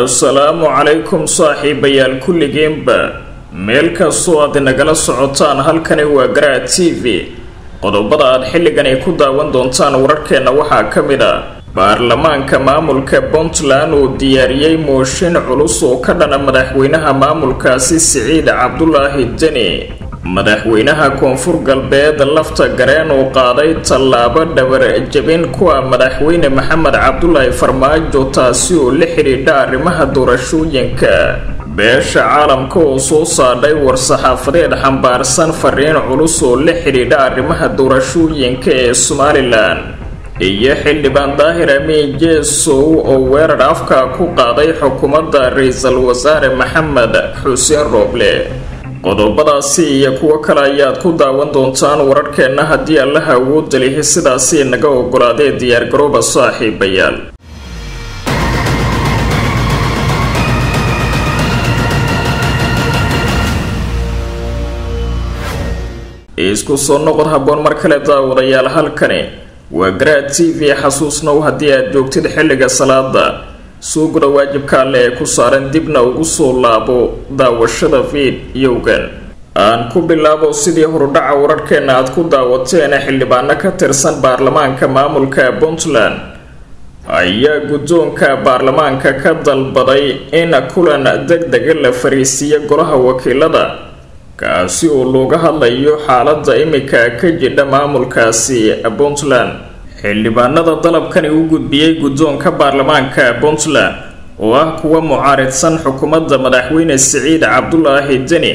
assalaamu calaykum saaxiibayaal kulligiinba meel kastoo aad inagala socotaan halkani waa garaa t v qodobada aad xilligan ay ku daawan doontaan wararkeenna waxaa ka mid a baarlamaanka maamulka puntland uu diyaariyey mooshin culus oo ka dhana madaxweynaha maamulkaasi siciid cabdulaahi deni madaxweynaha koonfur galbeed lafta gareen uu qaaday tallaabo dhabar jabin kuwa madaxweyne maxamed cabdulaahi farmaajo taasi oo la xidhiidha arrimaha doorashooyinka beesha caalamka oo soo saadhay war-saxaafadeed xambaarsan fariin culus oo la xidhiidha arrimaha doorashooyinka ee somalilan iyo xildhibaan daahir amiin jeesow oo weerar afka ku qaaday xukuumadda ra-iisul wasaare maxamed xuseen rooble qodobadaasi iyo kuwo kale ayaad ku daawan doontaan wararkeenna haddii allaha awoodda lihi sidaasi naga ogolaadee diyaargarooba saaxiibayaal isku soo noqod habboon mar kale daawadayaal halkani waa garaa t v xasuusnow haddii aad joogtid xilliga salaada suuguda waajibka alle ee ku saaran dibna ugu soo laabo daawashada fiidiyowgan aan ku bilaabo sidii horudhaca wararkeenna aad ku daawateen xildhibaano ka tirsan baarlamaanka maamulka puntland ayaa guddoonka baarlamaanka ka dalbaday in kulan deg dega la fariisiiyo golaha wakiilada kaasi oo looga hadlayo xaaladda imika ka jidha maamulkaasi puntland xildhibaanada dalabkani u gudbiyey guddoonka baarlamaanka puntland oo ah kuwa mucaaridsan xukuumadda madaxweyne siciid cabdulaahi deni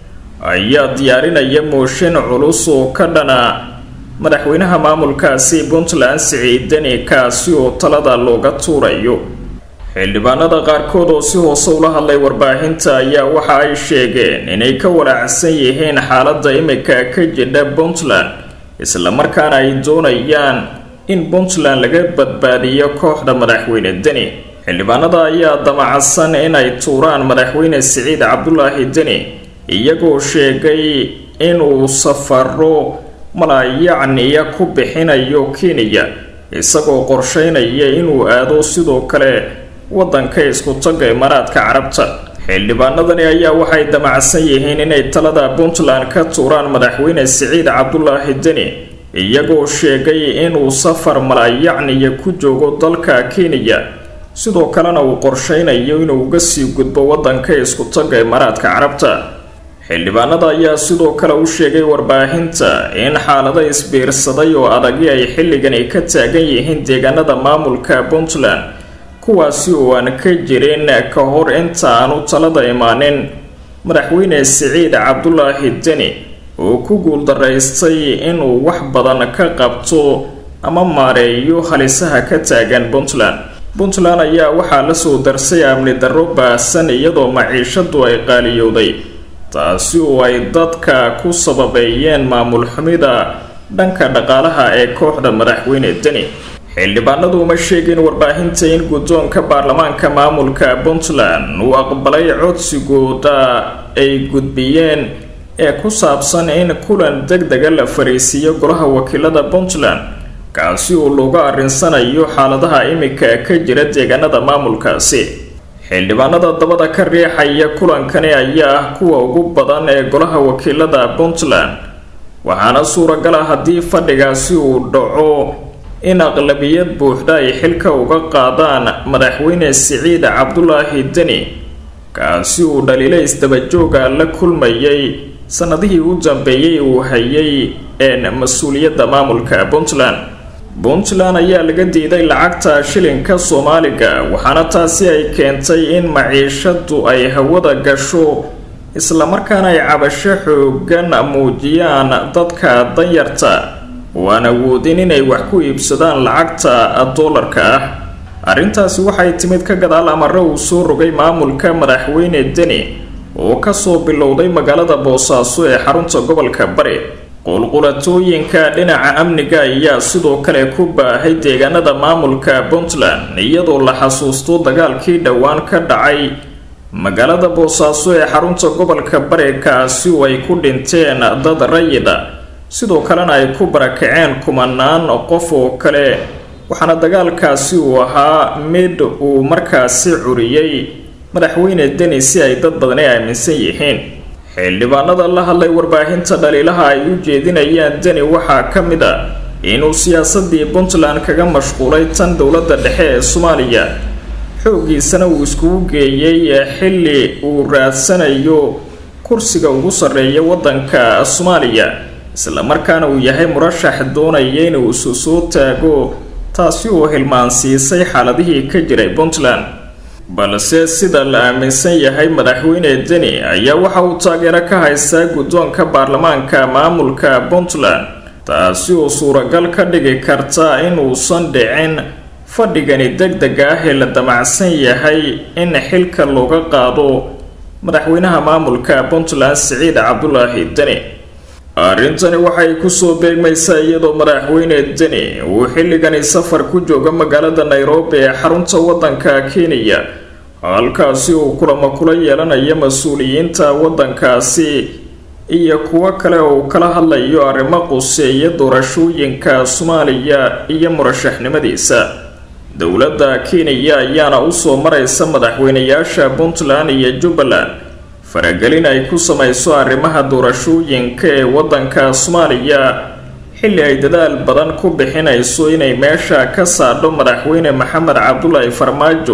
ayaa diyaarinaya mooshin culus oo ka dhana madaxweynaha maamulkaasi puntland siciid deni kaasi oo talada looga tuurayo xildhibaanada qaarkood oo si hoose ula hadlay warbaahinta ayaa waxa ay sheegeen inay ka walaacsan yihiin xaaladda imika ka jidha puntland islamarkaana ay doonayaan in puntland laga badbaadiyo kooxda madaxweyne deni xildhibaanada ayaa damacsan inay tuuraan madaxweyne siciid cabdulaahi deni iyagoo sheegay inuu safaro malaayacniya ku bixinayo kenya isagoo qorsheynaya inuu aado sidoo kale waddanka isku-tagga imaaraadka carabta xildhibaanadani ayaa waxay damacsan yihiin inay talada puntland ka tuuraan madaxweyne siciid cabdulaahi deni iyagoo sheegay inuu safar malaayacniya ku joogo dalka kenya sidoo kalena uu qorsheynayo inuu uga sii gudbo waddanka isku-tagga imaaraadka carabta xildhibaanada ayaa sidoo kale u sheegay warbaahinta in xaalado isbiirsaday oo adagi ay xilligani ka taagan yihiin deegaanada maamulka puntland kuwaasi oo aan ka jirin ka hor inta aanu talada imaanin madaxweyne siciid cabdulaahi deni oo ku guuldaraystay inuu wax badan ka qabto ama maareeyo halisaha ka taagan puntland puntland ayaa waxaa lasoo darsay amni darro baahsan iyadoo maciishadu ay qaaliyowday taasi oo ay dadka ku sababeeyeen maamul xumida dhanka dhaqaalaha ee kooxda madaxweyne deni xildhibaanadu uma sheegin warbaahinta in guddoonka baarlamaanka maamulka puntland uu aqbalay codsigooda ay gudbiyeen ee ku saabsan in kulan deg dega la fariisiiyo golaha wakiilada puntland kaasi oo looga arrinsanayo xaaladaha imika ka jira deegaanada maamulkaasi xildhibaanada dabada ka riixaya kulankani ayaa ah kuwa ugu badan ee golaha wakiilada puntland waxaana suuragal ah haddii fadhigaasi uu dhaco in aqlabiyad buuxda ay xilka uga qaadaan madaxweyne siciid cabdulaahi deni kaasi uu dhaliilo isdabajooga la kulmayay sanadihii u dambeeyey uu hayay een mas-uuliyadda maamulka puntland puntland ayaa laga diiday lacagta shilinka soomaaliga waxaana taasi ay keentay in maciishadu ay hawada gasho islamarkaana ay cabasho xoogan muujiyaan dadka danyarta oo aan awoodin inay wax ku iibsadaan lacagta doolarka ah arrintaasi waxay timid ka gadaal amare uu soo rogay maamulka madaxweyne deni oo kasoo bilowday magaalada boosaaso ee xarunta gobolka bari qulqulatooyinka dhinaca amniga ayaa sidoo kale ku baahay deegaanada maamulka puntland iyadoo la xasuusto dagaalkii dhowaan ka dhacay magaalada boosaaso ee xarunta gobolka bari kaasi oo ay ku dhinteen dad rayida sidoo kalena ay ku barakaceen kumanaan qof oo kale waxaana dagaalkaasi uu ahaa mid uu markaasi curiyey madaxweyne deni si ay dad badani aaminsan yihiin xildhibaanada la hadlay warbaahinta dhaliilaha ay u jeedinayaan deni waxaa ka mid a inuu siyaasadii puntland kaga mashquulay tan dowladda dhexe ee soomaaliya xooggiisana uu iskugu geeyey xilli uu raadsanayo kursiga ugu sarreeya waddanka soomaaliya islamarkaana uu yahay murashax doonaya inuu isu soo taago taasi oo hilmaansiisay xaaladihii ka jiray puntland balse sida la aaminsan yahay madaxweyne deni ayaa waxa uu taageero ka haystaa guddoonka baarlamaanka maamulka puntland taasi oo suuragal ka dhigi karta inuusan dhicin fadhigani deg deg ah ee la damacsan yahay in xilka looga qaado madaxweynaha maamulka puntland siciid cabdulaahi deni arrintani waxay kusoo beegmaysaa iyadoo madaxweyne deni uu xilligani safar ku jooga magaalada nairobi ee xarunta waddanka kenya halkaasi uu kulamo kula yeelanayo mas-uuliyiinta waddankaasi iyo kuwo kale oo kala hadlayo arrimo quseeya doorashooyinka soomaaliya iyo murashaxnimadiisa dowladda kenya ayaana usoo maraysa madaxweynayaasha puntland iyo jubbaland faragelin ay ku samayso arrimaha doorashooyinka ee waddanka soomaaliya xilli ay dadaal badan ku bixinayso inay meesha ka saadho madaxweyne maxamed cabdulaahi farmaajo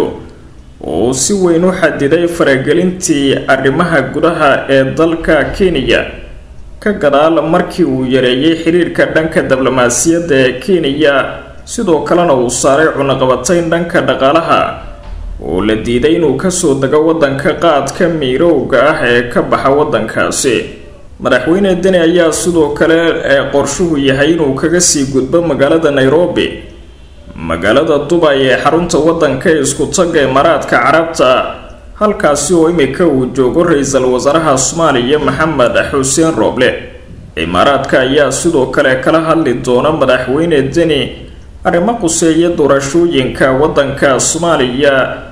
oo si weyn u xadiday faragelintii arrimaha gudaha ee dalka kenya ka gadaal markii uu yareeyay xiriirka dhanka diblomaasiyadda ee kenya sidoo kalena uu saaray cunaqabatayn dhanka dhaqaalaha oo la diiday inuu kasoo dego waddanka qaadka miirowga ah ee ka baxa waddankaasi madaxweyne deni ayaa sidoo kale ee qorshuhu yahay inuu kaga sii gudbo magaalada nairobi magaalada dubay ee xarunta waddanka ee isku tagga imaaraadka carabta halkaasi oo imika uu joogo ra-iisul wasaaraha soomaaliya maxamed xuseen rooble imaaraadka ayaa sidoo kale kala hadli doona madaxweyne deni arrimo quseeya doorashooyinka waddanka soomaaliya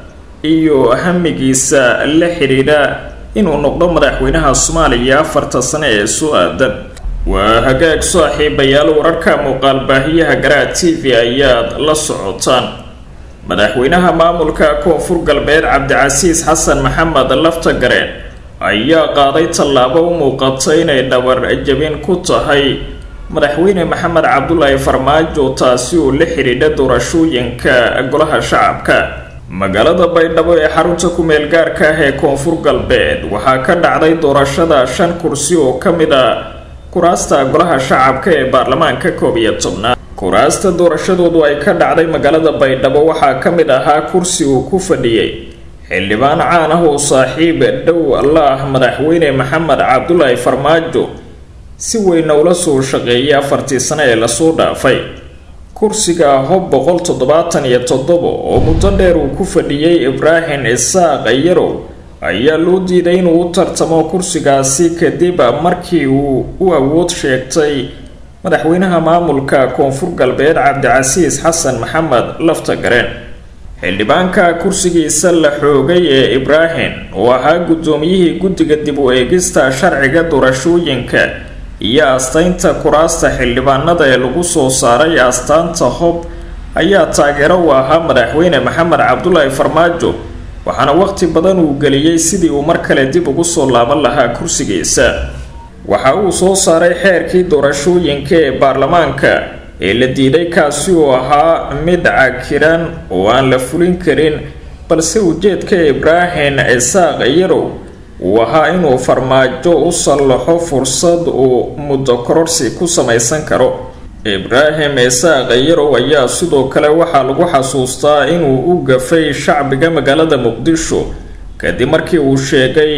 iyo hamigiisa la xidhiidha inuu noqdo madaxweynaha soomaaliya afarta sane ee soo aadan waa hagaag saaxiibayaal wararka muuqaal baahiyaha garaa t v ayaad la socotaan madaxweynaha maamulka koonfur galbeed cabdicasiis xasan maxamed laftagareen ayaa qaaday tallaabo u muuqata inay dhabar jabin ku tahay madaxweyne maxamed cabdulaahi farmaajo taasi oo la xidhiidha doorashooyinka golaha shacabka magaalada baydhabo ee xarunta ku-meel gaarka ah ee koonfur galbeed waxaa ka dhacday doorashada shan kursi oo ka mid a kuraasta golaha shacabka ee baarlamaanka koob iyo tobnaad kuraasta doorashadoodu ay ka dhacday magaalada baydhabo waxaa ka mid ahaa kursi uu ku fadhiyey xildhibaan caan ah oo saaxiib dhow la ah madaxweyne maxamed cabdulaahi farmaajo si weynna ula soo shaqeeyay afartii sane ee lasoo dhaafay kursiga hob boqol toddobaatan iyo toddoba oo muddo dheer uu ku fadhiyey ibraahim isaaq yarow ayaa loo diiday inuu u tartamo kursigaasi kadib markii uu u awood sheegtay madaxweynaha maamulka koonfur galbeed cabdicasiis xasan maxamed laftagareen xildhibaanka kursigiisa la xoogay ee ibraahim oo ahaa guddoomiyihii guddiga dib u eegista sharciga doorashooyinka iyo astaynta kuraasta xildhibaanada ee lagu soo saaray astaanta hob ayaa taageero u ahaa madaxweyne maxamed cabdulaahi farmaajo waxaana waqti badan uu geliyey sidii uu mar kale dib ugu soo laaban lahaa kursigiisa waxa uu soo saaray xeerkii doorashooyinka ee baarlamaanka ee la diiday kaasi oo ahaa mid cakiran oo aan la fulin karin balse ujeedka ibraahim isaaq yarow uu ahaa inuu farmaajo u sallaxo fursad uu muddo kororsi ku samaysan karo ibraahim isaaq yarow ayaa sidoo kale waxaa lagu xasuustaa inuu u gafay shacbiga magaalada muqdisho kadib markii uu sheegay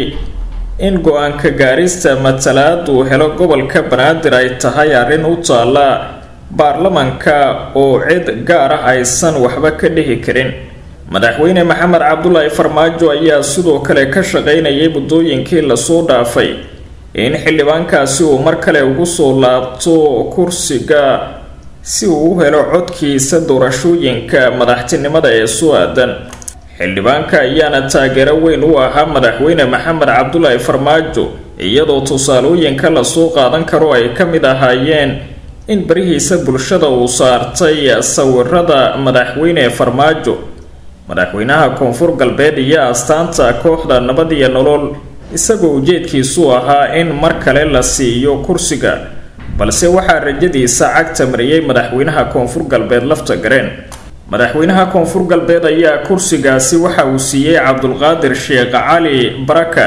in go-aanka gaarista matalaad uu helo gobolka banaadir ay tahay arrin u taalla baarlamanka oo cid gaar ah aysan waxba ka dhihi karin madaxweyne maxamed cabdulaahi farmaajo ayaa sidoo kale ka shaqaynayay muddooyinkii lasoo dhaafay in xildhibaankaasi uu mar kale ugu soo laabto kursiga si uu u helo codkiisa doorashooyinka madaxtinimada ee soo aadan xildhibaanka ayaana taageero weyn u ahaa madaxweyne maxamed cabdulaahi farmaajo iyadoo tusaalooyinka lasoo qaadan karo ay ka mid ahaayeen in barihiisa bulshada uu saartay sawirada madaxweyne farmaajo madaxweynaha koonfur galbeed iyo astaanta kooxda nabad iyo nolol isagoo ujeedkiisu ahaa in mar kale la siiyo kursiga balse waxaa rajadiisa cagta mariyey madaxweynaha koonfur galbeed lafta gareen madaxweynaha koonfur galbeed ayaa kursigaasi waxa uu siiyey cabdulqaadir sheekh cali baraka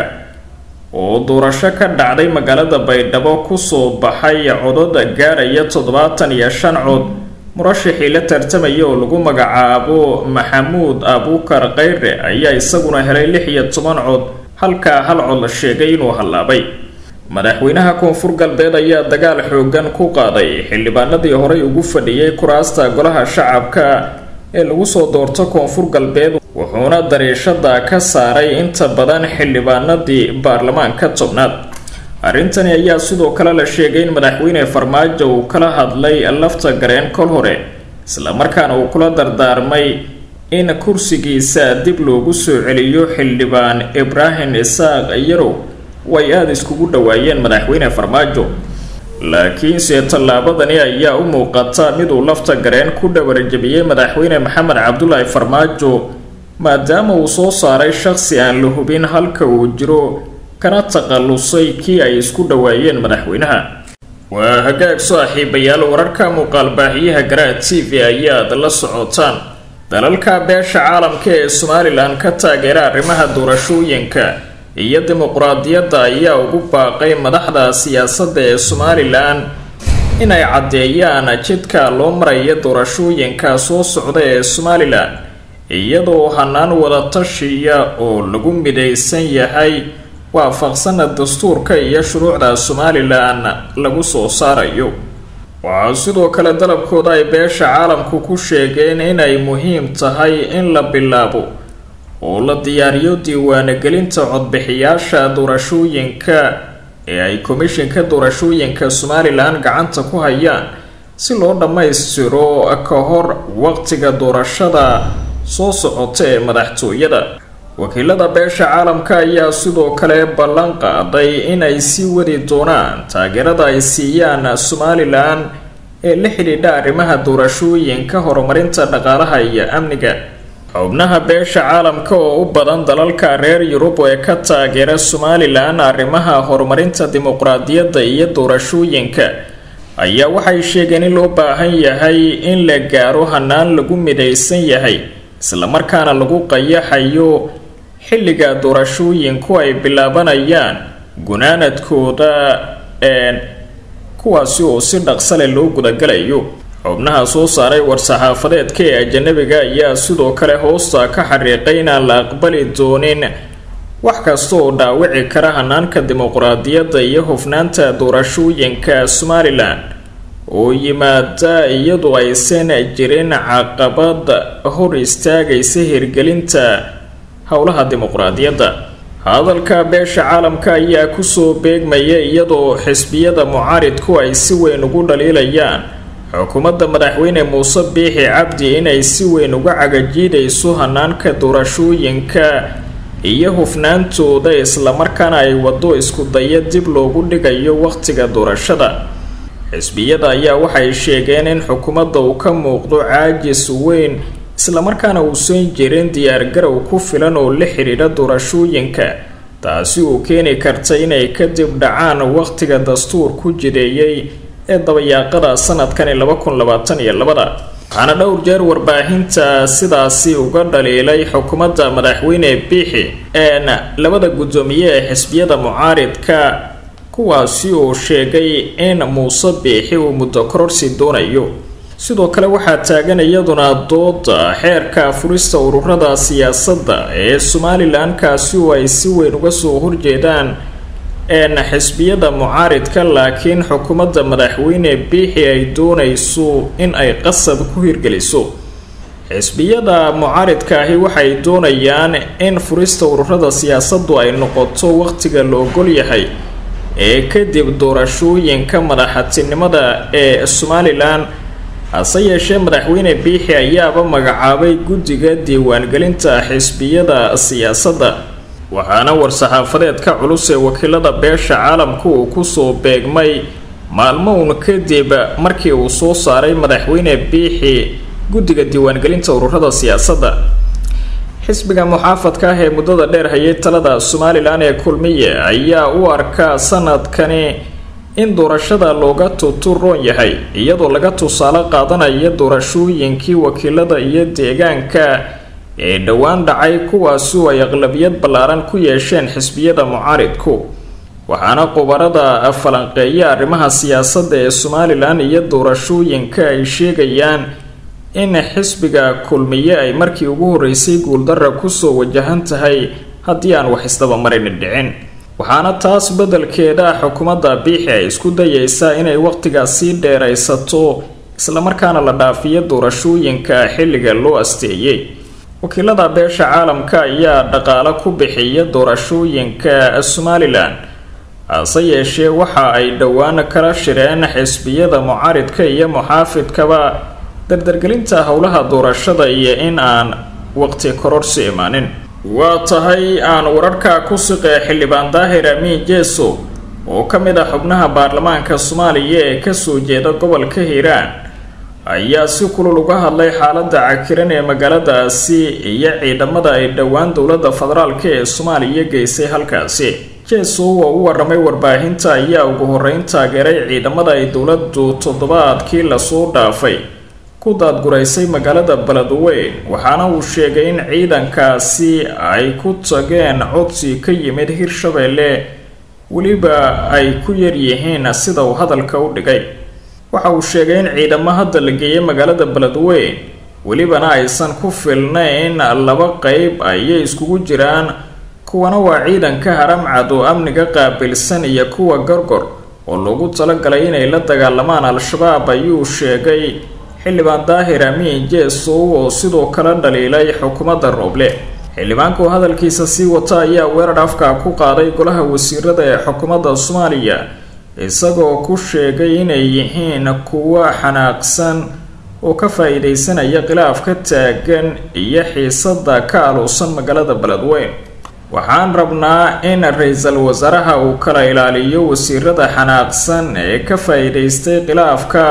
oo doorasho ka dhacday magaalada baydhabo kusoo baxay codada gaaraya toddobaatan iyo shan cod murashixii la tartamaya oo lagu magacaabo maxamuud abuukar kayre ayaa isaguna helay lix iyo toban cod halkaa hal cod la sheegay inuu hallaabay madaxweynaha koonfur galbeed ayaa dagaal xoogan ku qaaday xildhibaanadii horey ugu fadhiyey kuraasta golaha shacabka ee lagu soo doorto koonfur galbeed wuxuuna dariishada ka saaray inta badan xildhibaanadii baarlamaanka tobnaad arrintani ayaa sidoo kale la sheegay in madaxweyne farmaajo uu kala hadlay lafta gareen kol hore islamarkaana uu kula dardaarmay in kursigiisa dib loogu soo celiyo xildhibaan ibraahim isaaq yarow way aada iskugu dhawaayeen madaxweyne farmaajo laakiinse tallaabadani ayaa u muuqata miduu lafta gareen ku dhawarjabiyey madaxweyne maxamed cabdulaahi farmaajo maadaama uu soo saaray shaqsi aan la hubin halka uu jiro kana taqalusay kii ay isku dhawaayeen madaxweynaha waa hagaag saaxiibayaal wararka muuqaalbaahiyaha garaa t v ayaad la socotaan dalalka beesha caalamka ee somalilan ka taageera arrimaha doorashooyinka iyo dimuqraadiyadda ayaa ugu baaqay madaxda siyaasadda ee somalilan inay caddeeyaan jidka loo maraya doorashooyinka soo socda ee somalilan iyadoo hanaan wadatashiya oo lagu midaysan yahay waafaqsana dastuurka iyo shuruucda somalilan lagu soo saarayo waxaa sidoo kale dalabkooda ay beesha caalamku ku sheegeen inay muhiim tahay in la bilaabo oo la diyaariyo diiwaanogelinta codbixiyaasha doorashooyinka ee ay komishinka doorashooyinka somalilan gacanta ku hayaan si loo dhammaystiro ka hor waqtiga doorashada soo socota ee madaxtooyada wakiilada beesha caalamka ayaa sidoo kale ballan qaaday inay sii wadi doonaan taageerada ay siiyaan somalilan ee la xidhiidha arrimaha doorashooyinka horumarinta dhaqaalaha iyo amniga xubnaha beesha caalamka oo u badan dalalka reer yurub ee ka taageera somalilan arrimaha horumarinta dimuqraadiyadda iyo doorashooyinka ayaa waxay sheegeen in loo baahan yahay in la gaaro hanaan lagu midaysan yahay islamarkaana lagu qayaxayo xilliga doorashooyinku ay bilaabanayaan gunaanadkooda kuwaasi oo si dhaqsale loo gudagalayo xubnaha soo saaray war-saxaafadeedka ee ajanabiga ayaa sidoo kale hoosta ka xariiqay inaan la aqbali doonin wax kasta oo dhaawici kara hanaanka dimuqraadiyadda iyo hufnaanta doorashooyinka somalilan oo yimaada iyadoo aysan jirin caqabad hor istaagaysa hirgelinta howlaha dimuqraadiyadda hadalka beesha caalamka ayaa kusoo beegmaya iyadoo xisbiyada mucaaridku ay si weyn ugu dhaliilayaan xukuumadda madaxweyne muuse biixi cabdi inay si weyn uga cagajiidayso hanaanka doorashooyinka iyo hufnaantooda islamarkaana ay waddo isku daya dib loogu dhigayo waqtiga doorashada xisbiyada ayaa waxay sheegeen in xukuumadda uu ka muuqdo caajis weyn islamarkaana uusan jirin diyaargarow ku filan oo la xidhiidha doorashooyinka taasi uu keeni karta inay kadib dhacaan waqtiga dastuur ku jideeyey ee dabayaaqada sanadkani laba kun labaatan iyo labada waxaana dhowr jeer warbaahinta sidaasi uga dhaliilay xukuumadda madaxweyne biixi een labada guddoomiye ee xisbiyada mucaaridka kuwaasi oo sheegay in muuse biixi uu muddo kororsi doonayo sidoo kale waxaa taagan iyaduna dooda xeerka furista ururada siyaasadda ee somalilan kaasi oo ay si weyn uga soo horjeedaan een xisbiyada mucaaridka laakiin xukuumadda madaxweyne biixi ay doonayso in ay qasab ku hirgeliso xisbiyada mucaaridka ahi waxay doonayaan in furista ururada siyaasaddu ay noqoto waqtiga la ogol yahay ee kadib doorashooyinka madaxatinimada ee somalilan hase yeeshee madaxweyne biixi ayaaba magacaabay guddiga diiwaangelinta xisbiyada siyaasadda waxaana war-saxaafadeedka culus ee wakiilada beesha caalamku uu kusoo beegmay maalmo uun kadib markii uu soo saaray madaxweyne biixi guddiga diiwaangelinta ururada siyaasadda xisbiga muxaafadka ah ee muddada dheer hayay talada somalilan ee kulmiye ayaa u arkaa sanadkani in doorashada looga tuturoon yahay iyadoo laga tusaale qaadanaya doorashooyinkii wakiilada iyo deegaanka ee dhowaan dhacay kuwaasi oo ay aqlabiyad ballaaran ku yeesheen xisbiyada mucaaridku waxaana khubarada falanqeeya arrimaha siyaasadda ee somalilan iyo doorashooyinka ay sheegayaan in xisbiga kulmiye ay markii ugu horreysay guuldara kusoo wajahan tahay haddii aan wax isdabamarin dhicin waxaana taas beddelkeeda xukuumadda biixi ay isku dayeysaa inay waqtigaas sii dheeraysato islamarkaana la dhaafiyo doorashooyinka xilliga loo asteeyey wakiilada beesha caalamka ayaa dhaqaalo ku bixiya doorashooyinka somalilan hase yeeshee waxa ay dhowaan kala shireen xisbiyada mucaaridka iyo muxaafidkaba dardargelinta howlaha doorashada iyo in aan waqti kororsi imaanin waa tahay aan wararka ku siqee xildhibaan daahir amiin jeeso oo ka mid ah xubnaha baarlamaanka soomaaliya ee kasoo jeeda gobolka hiiraan ayaa si kulul uga hadlay xaaladda cakiran ee magaaladaasi iyo ciidamada ay dhowaan dowladda federaalk ee soomaaliya geysay halkaasi jeeso oo u waramay warbaahinta ayaa ugu horeyn taageeray ciidamada ay dowladdu toddobaadkii lasoo dhaafay ku daadguraysay magaalada beledweyn waxaana uu sheegay in ciidankaasi ay ku tageen codsi ka yimid hirshabeelle weliba ay ku yaryihiin sida uu hadalka u dhigay waxa uu sheegay in ciidamo hadda la geeyay magaalada beledweyn welibana aysan ku filnayn laba qeyb ayay iskugu jiraan kuwana waa ciidanka haramcad oo amniga qaabilsan iyo kuwa gorgor oo loogu talagalay inay la dagaalamaan al-shabaab ayuu sheegay xildhibaan daahir amiin jeesow oo sidoo kale dhaliilay xukuumadda rooble xildhibaanka oo hadalkiisa sii wata ayaa weerar afka ku qaaday golaha wasiirada ee xukuumadda soomaaliya isagoo ku sheegay inay yihiin kuwo xanaaqsan oo ka faa-iideysanaya khilaaf ka taagan iyo xiisada ka aluusan magaalada beledweyn waxaan rabnaa in ra-iisul wasaaraha uu kala ilaaliyo wasiirada xanaaqsan ee ka faa-iideystay khilaafka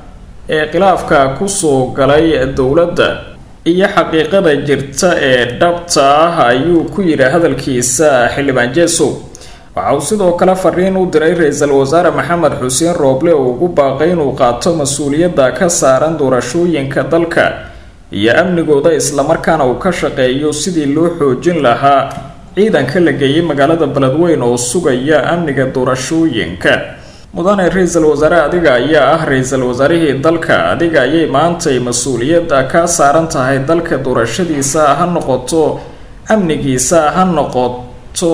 ee khilaafka kusoo galay dowladda iyo xaqiiqada jirta ee dhabta ah ayuu ku yidhi hadalkiisa xildhibaan jeesow waxa uu sidoo kale fariin u diray ra-iisul wasaare maxamed xuseen rooble oo ugu baaqay inuu qaato mas-uuliyadda ka saaran doorashooyinka dalka iyo amnigooda islamarkaana uu ka shaqeeyo sidii loo xoojin lahaa ciidanka la geeyay magaalada beledweyn oo sugaya amniga doorashooyinka mudane ra-iisul wasaare adiga ayaa ah ra-iisul wasaarihii dalka adiga ayay maantay mas-uuliyadda kaa saaran tahay dalka doorashadiisa ha noqoto amnigiisa ha noqoto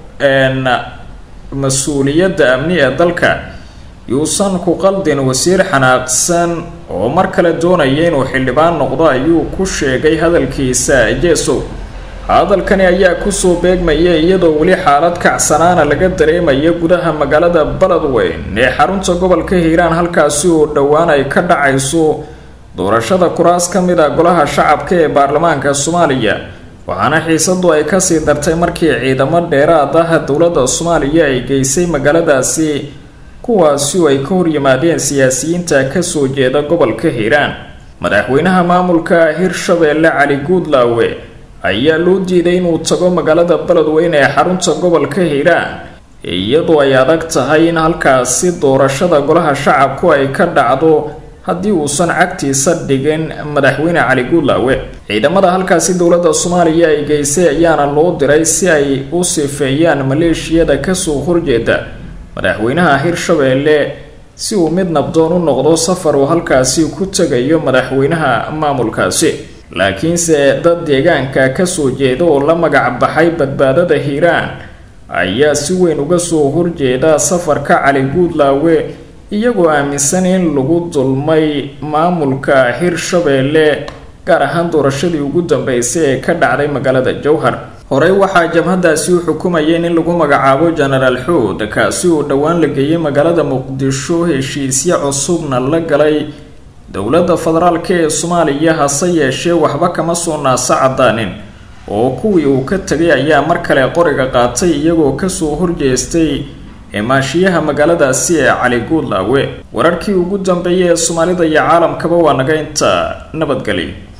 mas-uuliyadda amni ee dalka yuusan ku qaldin wasiir xanaaqsan oo mar kale doonaya inuu xildhibaan noqdo ayuu ku sheegay hadalkiisa jeesow hadalkani ayaa kusoo beegmaya iyadoo weli xaalad kacsanaana laga dareemaya gudaha magaalada beledweyn ee xarunta gobolka hiiraan halkaasi oo dhowaan ay ka dhacayso doorashada kuraas ka mid a golaha shacabka ee baarlamaanka soomaaliya waxaana xiisadu ay kasii dartay markii ciidamo dheeraad ah dowladda soomaaliya ay geysay magaaladaasi kuwaasi oo ay ka horyimaadeen siyaasiyiinta kasoo jeeda gobolka hiiraan madaxweynaha maamulka hirshabeelle cali guudlaawe ayaa loo diiday inuu tago magaalada beledweyn ee xarunta gobolka hiiraan iyadoo ay adag tahay in halkaasi doorashada golaha shacabku ay ka dhacdo haddii uusan cagtiisa dhigin madaxweyne cali guudlaawe ciidamada halkaasi dowladda soomaaliya ay geysay ayaana loo diray si ay u sifeeyaan maleeshiyada kasoo horjeeda madaxweynaha hirshabeelle si uu mid nabdoon u noqdo safar uu halkaasi ku tegayo madaxweynaha maamulkaasi laakiinse dad deegaanka kasoo jeeda oo la magac baxay badbaadada hiiraan ayaa si weyn uga soo horjeeda safarka cali guudlaawe iyagoo aaminsan in lagu dulmay maamulka hirshabeelle gaar ahaan doorashadii ugu dambeysay ee ka dhacday magaalada jowhar horey waxaa jabhadaasi u xukumayeen in lagu magacaabo genaraal xood kaasi oo dhowaan la geeyay magaalada muqdisho heshiisyo cusubna la galay dowladda federaalk ee soomaaliya hase yeeshee waxba kama soo naasa cadaanin oo kuwii uu ka tegay ayaa mar kale qoriga qaatay iyagoo kasoo horjeestay imaashiyaha magaaladaasi ee cali guudlaawe wararkii ugu dambeeyay ee soomaalida iyo caalamkaba waa naga inta nabadgeli